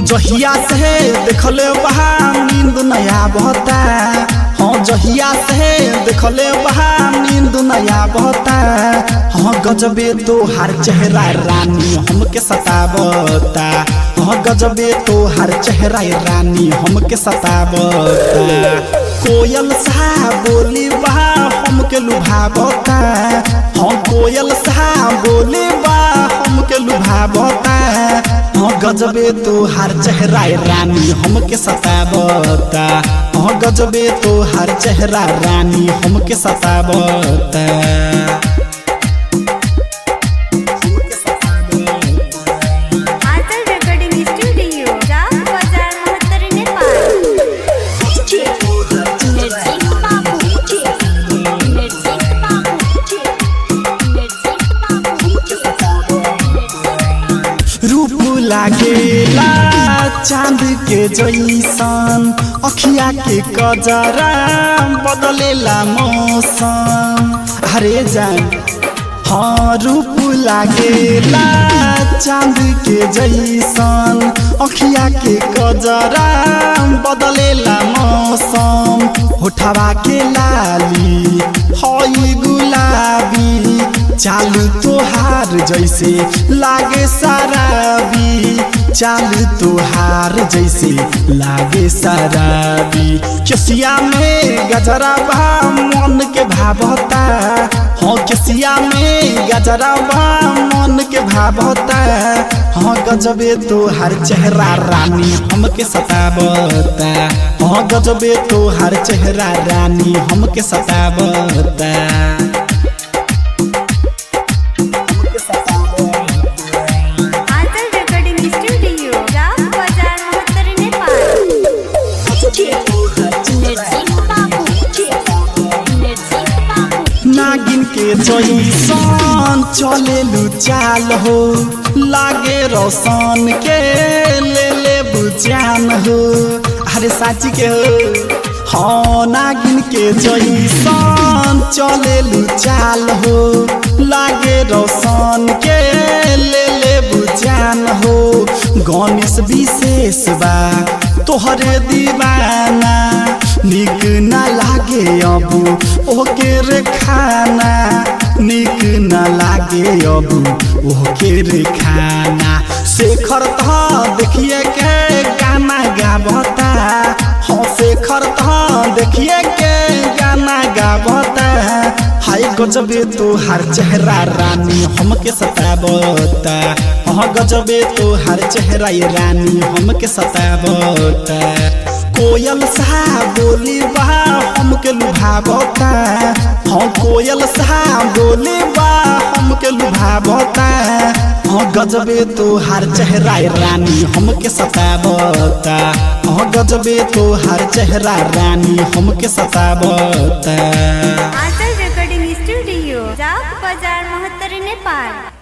जहिया से देखले बहा नींद नया बहता हाँ जहिया से देखले बहा नींद नया बहता हाँ गजबे तो हर चेहरा रानी हमके सतावता हाँ गजबे तो हर चेहरा रानी हमके सतावता कोयल सा बोली बहा हमके लुभावता हाँ कोयल सा बोली बा हमके लुभावता हाँ गजबे तो हर चेहरा रानी हमके सतावता हाँ गजबे तो हर चेहरा रानी हमके सतावता आंचल रेकॉर्डिंग स्टूडियो जाम बाजार महत्तर नेपाल नरसिंह बाबू नरसिंह बाबू नरसिंह बाबू रूप लागेला चांद के जैसन अखिया के कजरा बदलेला मौसम हरे जान हाँ रूप लागेला चांद के जैसन अखिया के कजरा बदलेला मौसम होठवा के लाली हई गुलाबी चालू तोहार जैसे लागे शराबी चालू तोहार जैसे लागे शराबी केसिया में गजरा बा मन के भावता हाँ केसिया में गजरा बा मन के भावता हाँ गजबे तो हर चेहरा रानी हमके सतावता हाँ गजबे तो हर चेहरा रानी हमके सतावता आंचल रेकॉर्डिंग स्टूडियो जाम बाजार महत्तर नेपाल नरसिंह बाबू नरसिंह बाबू नागिन के जैसन चलेलु चाल हो लागे रोशन के ले ले बुझान हो अरे साची के हो हाँ नागिन के जैसन चलेलु चाल हो लागे रोशन के ले ले बुझान हो गणेश विशेष बा तोहरे दीवाना निक ना लागे अब ओके रे खाना निक ना लागे अब ओके रे खाना शेखर तो देखिए के गाना गावता हाँ शेखर तो देखिए के गाना गावता हाय गजबे तो हर चेहरा रानी हमके सतावता हाँ गजबे तो हर चेहरा ये रानी हमके सतावता कोयल सा बोली बा हमके लुभावता हाँ कोयल सा बोली बा हमके लुभावता हाँ गजबे तो हर चेहरा रानी हमके सतावता हाँ गजबे तो हर चेहरा रानी हमके सतावता आंचल रेकॉर्डिंग स्टूडियो जाम बाजार महत्तर नेपाल